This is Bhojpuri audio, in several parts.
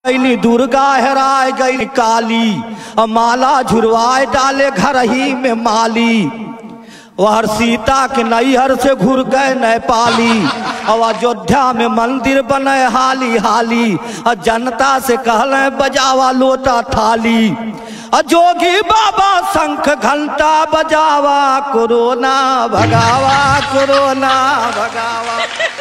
गईली दुर्गा हेराय गई काली अ माला झुरवाए डाले घर ही में माली वह सीता के नैहर से घुर गए नेपाली और अयोध्या में मंदिर बने हाली हाली और जनता से कहले बजावा लोटा थाली और जोगी बाबा शंख घंटा बजावा कोरोना भगावा कोरोना भगावा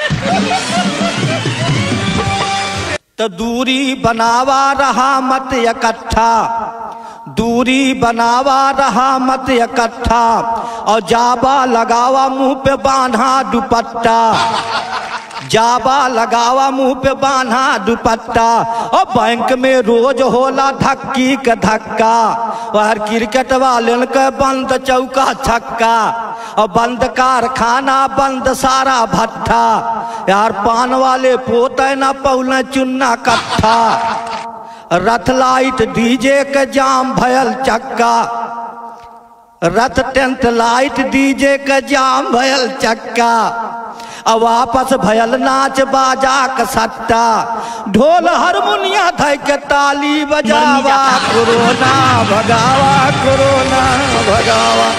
तो दूरी बनावा रहा मत इकट्ठा दूरी बनावा रहा मत इकट्ठा और जाबा लगावा मुंह पे बांधा दुपट्टा जाबा लगावा मुंह पे बांधा दुपट्टा और बैंक में रोज होला धक्की के धक्का और क्रिकेट वाले के बंद चौका छक्का और बंद कारखाना बंद सारा भट्ठा यार पान वाले पोते न पौले चुन्ना कट्ठा रथ लाइट डीजे के जाम भयल चक्का रथ टेंट लाइट डीजे के जाम भयल चक्का अब वापस भयल नाच बाजा के सट्टा ढोल हारमोनिया धै के ताली बजावा कोरोना भगावा कोरोना भगावा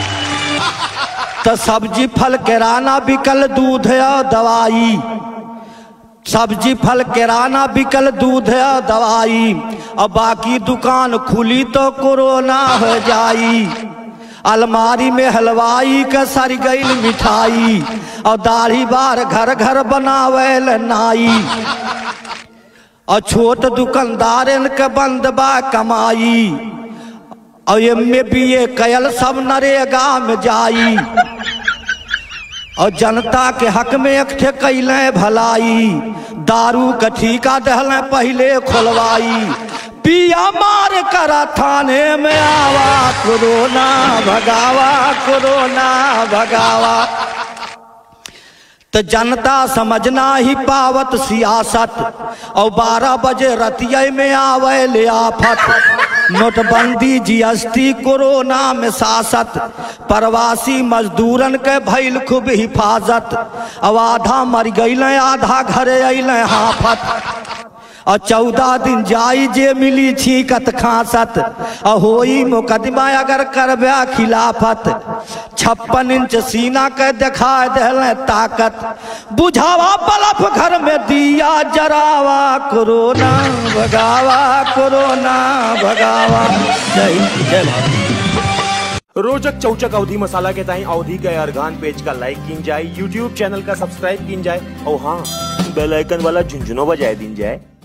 तो सब्जी फल किराना बिकल दूध और दवाई सब्जी फल किराना बिकल दूध और दवाई और बाकी दुकान खुली तो कोरोना हो जाई अलमारी में हलवाई का सर गई मिठाई और दाढ़ी बार घर घर बनावेल नाई और छोट दुकानदार के बंद बा कमाई और एम बी ए कयल सब नरेगा में जाई और जनता के हक में एकठे कैले भलाई दारू के ठीका दहले पहले खोलवाई पिया मार करा थाने में आवा कोरोना भगावा कोरोना भगावा तो जनता समझना ही पावत सियासत और बारह बजे रतिया में आवे ले आफत नोटबंदी जीएसटी कोरोना में सासत प्रवासी मजदूरन के भैल खूब हिफाजत अब आधा मर गईल आधा घरे अल हाफत और चौदह दिन जाई जे मिली छीकत खासत और होई मुकदमा अगर करबा खिलाफत छप्पन इंच सीना के देखा दल ताकत बुझावा बलफ घर में दिया जरावा कोरोना भगावा कोरोना भगावा जय हिंद, जय भारत रोचक चौचक अवधि मसाला के ताई अवधि के अर्गान पेज का लाइक किन जाए यूट्यूब चैनल का सब्सक्राइब किन जाए और हाँ बेल आइकन वाला झुंझुनो बजाए दिन जाए